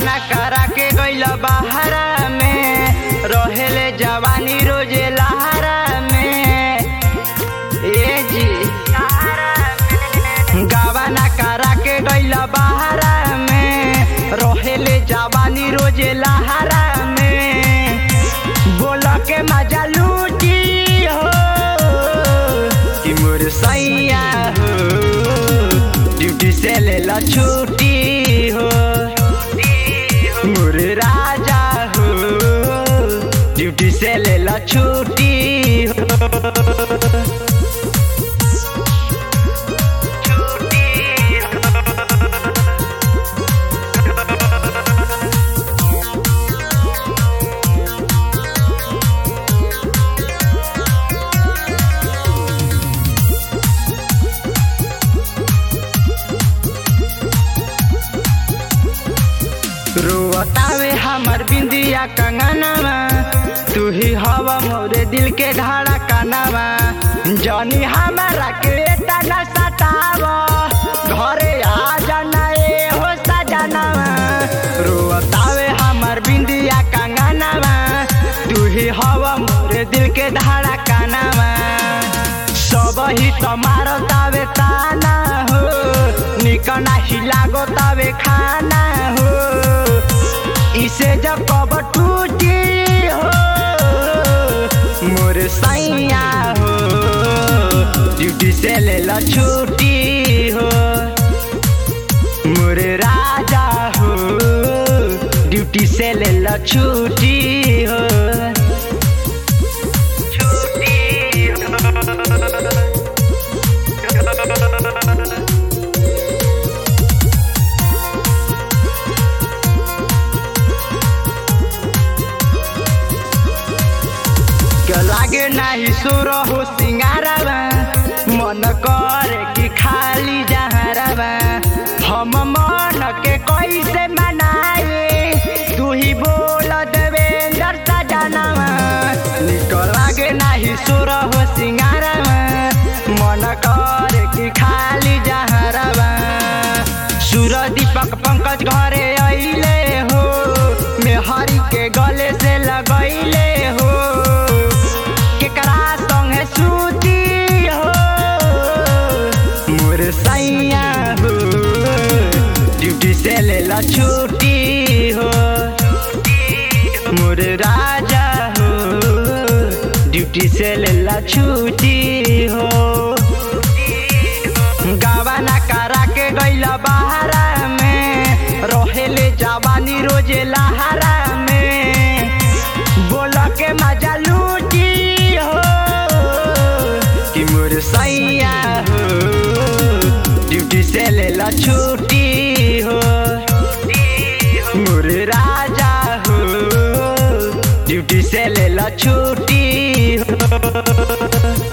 गावाना करा के गइल बहारा में रहेले जवानी रोजे लहारा में ए जी गावाना करा के गइल बहारा में रहेले जवानी रोजे लहारा में बोल के मजा लूटी हो कि मोर सैया हो ड्यूटी से ले ला छुट्टी हो मोर राजा हो ड्यूटी से ले ला छुट्टी हो रोतावे हमर बिंदिया कंगनवा तू ही हवा मोरे दिल के ढाड़ा कानवा जनी हमारा के तना सताव घरे आ जाना ए हो सजनवा रोतावे हमर बिंदिया कंगनवा तू ही हवा मोरे दिल के ढाड़ा कानवा सब ही तुम्हारो तावे ताना हो निकना ही लागो तावे खाना हो इसे जब कब टूटी हो मोर सैया हो ड्यूटी से ले ला छुट्टी हो मोर राजा हो ड्यूटी से ले ला छुट्टी हो छुट्टी हो के लागे नाही सुर हो सिंगारवा मन करे कि खाली जहरवा हम मन के कैसे मनाए तू ही बोल देवेंद्र सजनवा निक लागे नाही सुर हो सिंगारवा मन करे कि खाली जहरवा सुर दीपक पंकज घरे अइले हो मेहरी के गले से लगैले हो केकरा संगे सूती हो मोर सैया हो ड्यूटी से ले ला छुट्टी हो मोर राजा हो ड्यूटी से ले ला छुट्टी हो गावाना करा के गइल बहारा में रहेले जवानी रोजे लहारा में बोल के मजा लूटी हो कि मोर सैया हो ड्यूटी से ले ला छुट्टी हो मोर राजा हो ड्यूटी से ले ला छुट्टी हो